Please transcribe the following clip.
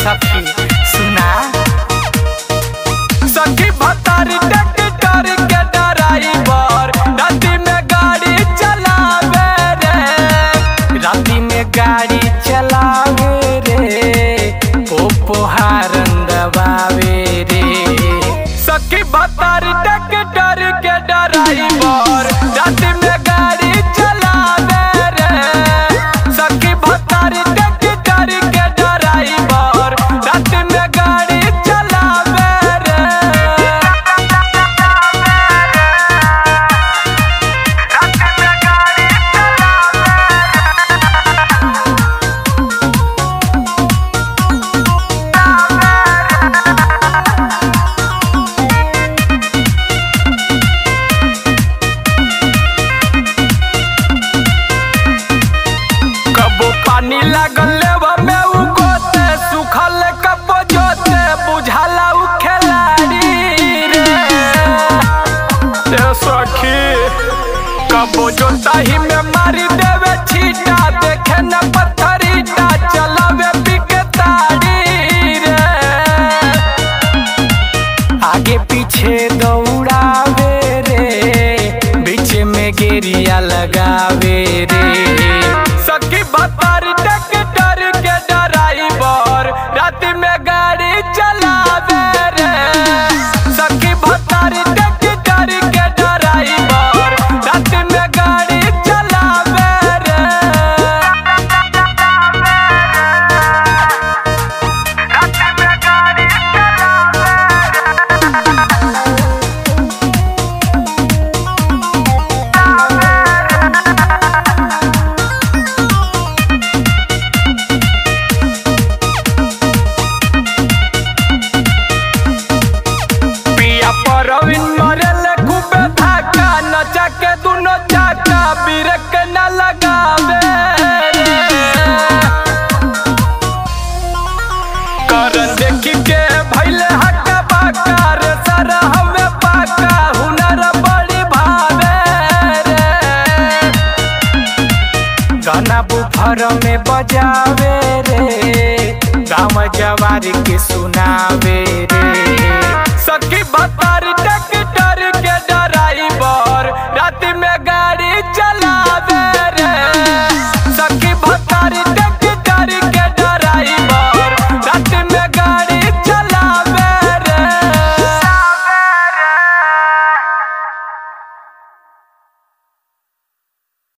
सखी सुना सखी भतारी ट्रैक्टर के ड्राइवर राती में गाड़ी चलावे रे राती में गाड़ी चलावे रे पोहारन दबावे रे सखी भतारी ट्रैक्टर के ड्राइवर राती में गाड़ी चलावे रे सखी भतारी ट्रैक्टर के ड्राइवर राती में गाड़ी चलावे रे कबो पानी लागल लेवा में उ गोते सुखल कबो जोते बुझाला उ खिलाड़ी रे ए सखी कबो जोताही में मारी देवे छीटा देखे न पत्थरीटा चलावे पिके ताड़ी रे आगे पीछे दौड़ावे रे बीच में गेरिया लगावे रे सखी भतारी ट्रैक्टर के ड्राइवर रात में गाड़ी चलावे रे सखी भतारी ट्रैक्टर के ड्राइवर रात में गाड़ी चलावे रे पिया परविन मरल खूबे धाका नचा के दुनो चाका बिरक न लगावे रे। करन देखी के भैले हक्का बाका रे सर हवे पाका हुनर बड़ी भावे रे गाना बुफर में बजावे रे गाँव जवारी के सुनावे